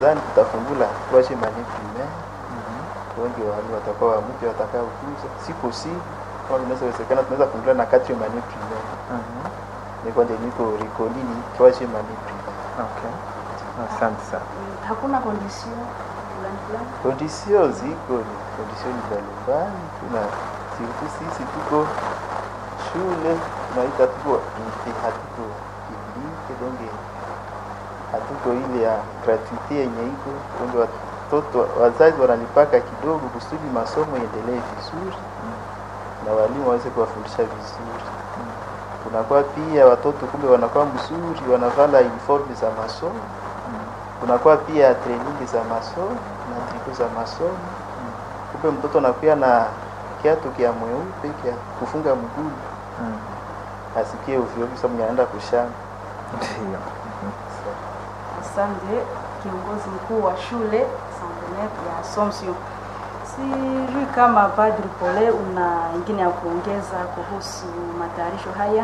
Nadhani tutafungula tuache mani primaire wengi wa wale watakuwa wa mpya watakao kuja siku si kama inawezekana tunaweza fungula na quatre mani primaire ni kwa ndio niko rikolini tuache mani primaire Okay. Asante sana. Hakuna condition fulani fulani. Kondisio ziko ni kondisio mbalimbali, tuna siku sisi tuko shule tunaita tuko inte, hatuko publique donge hatuko ile ya gratuite yenye iko donge watoto wazazi wanalipaka kidogo kusudi masomo iendelee vizuri na walimu waweze kuwafundisha vizuri. Kunakuwa pia watoto kumbe wanakuwa mzuri, wanavala uniform za masomo kunakuwa pia training za masomo na triko za masomo. Kumbe mtoto anakuwa na kiatu kia mweupe kia kufunga mguu Mm. asikie ovyo ovyo, sababu anaenda kushamba. Ndio. Asante kiongozi mkuu wa shule Centenaire ya Assumption. Sijui kama Padri Pole una ingine ya kuongeza kuhusu matayarisho haya.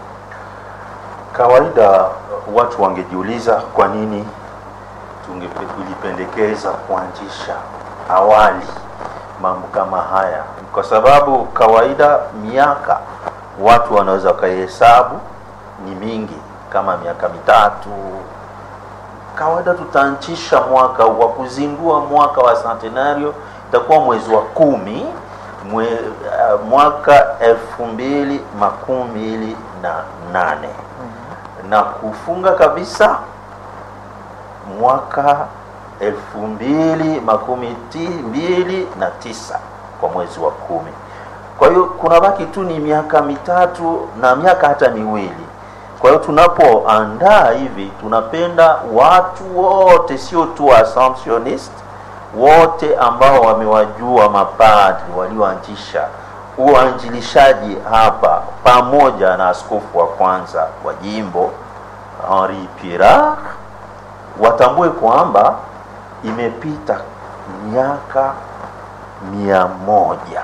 Kawaida watu wangejiuliza kwa nini tungepe- tulipendekeza kuanzisha awali mambo kama haya, kwa sababu kawaida miaka watu wanaweza wakaihesabu ni mingi, kama miaka mitatu. Kawaida tutaanzisha mwaka wa kuzindua mwaka wa centenario itakuwa mwezi wa kumi mwe, uh, mwaka elfu mbili makumi mbili na nane na kufunga kabisa mwaka elfu mbili makumi ti, mbili na tisa kwa mwezi wa kumi. Kwa hiyo kuna baki tu ni miaka mitatu na miaka hata miwili. Kwa hiyo tunapoandaa hivi, tunapenda watu wote, sio tu Assumptionist, wote ambao wamewajua mapadri walioanzisha uanjilishaji hapa pamoja na askofu wa kwanza wa jimbo Henri Pirard watambue kwamba imepita miaka mia moja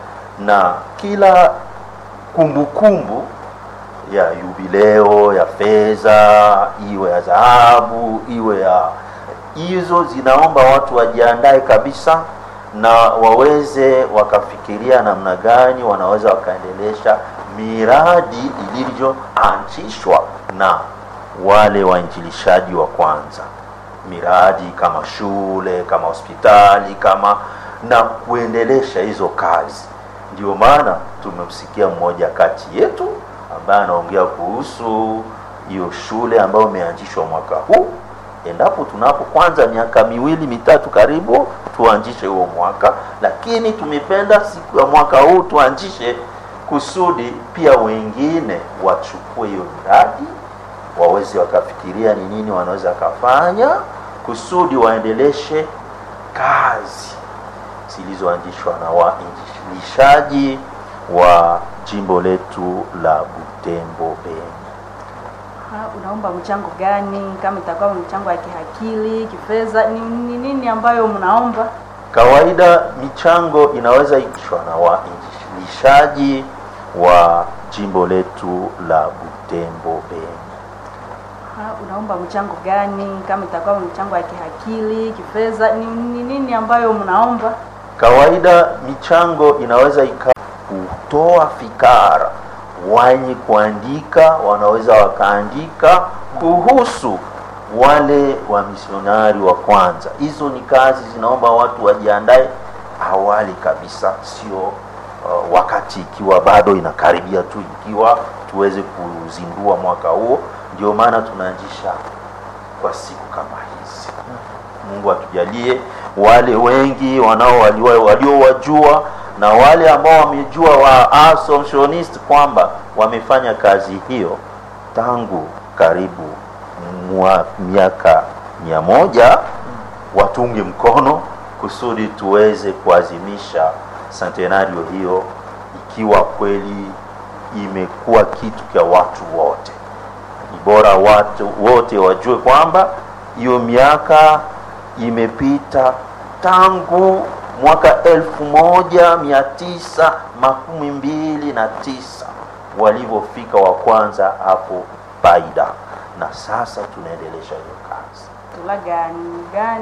na kila kumbukumbu ya yubileo ya fedha iwe ya dhahabu iwe ya hizo zinaomba watu wajiandae kabisa na waweze wakafikiria namna gani wanaweza wakaendelesha miradi ilivyoanzishwa na wale wainjilishaji wa kwanza miradi kama shule kama hospitali kama na kuendelesha hizo kazi ndio maana tumemsikia mmoja kati yetu ambaye anaongea kuhusu hiyo shule ambayo imeanzishwa mwaka huu endapo tunapo kwanza miaka miwili mitatu karibu tuanzishe huo mwaka lakini tumependa siku ya mwaka huu tuanzishe kusudi pia wengine wachukue hiyo miradi waweze wakafikiria ni nini wanaweza kafanya kusudi waendeleshe kazi zilizoanzishwa na wainjilishaji wa jimbo letu la Butembo Beni. Ha, unaomba mchango gani? Kama itakuwa mchango ya kihakili, kifedha, ni ni nini ambayo mnaomba? Kawaida michango inaweza ikishwa na wainjilishaji wa jimbo letu la Butembo Beni. Ha, unaomba mchango gani? Kama itakuwa mchango ya kihakili, kifedha, ni ni nini ambayo mnaomba? Kawaida michango inaweza ika kutoa fikara, wenye kuandika wanaweza wakaandika kuhusu wale wa misionari wa kwanza. Hizo ni kazi zinaomba watu wajiandae awali kabisa, sio uh, wakati ikiwa bado inakaribia tu, ikiwa tuweze kuzindua mwaka huo. Ndio maana tunaanzisha kwa siku kama hizi. Mungu atujalie wale wengi wanao walio- waliowajua na wale ambao wamejua wa Assumptionist kwamba wamefanya kazi hiyo tangu karibu mwa miaka mia moja watunge mkono kusudi tuweze kuazimisha centenario hiyo ikiwa kweli imekuwa kitu cha watu wote ni bora watu wote wajue kwamba hiyo miaka imepita tangu mwaka elfu moja mia tisa makumi mbili na tisa walivyofika wa kwanza hapo Paida, na sasa tunaendelesha hiyo kazi. Tula gani gani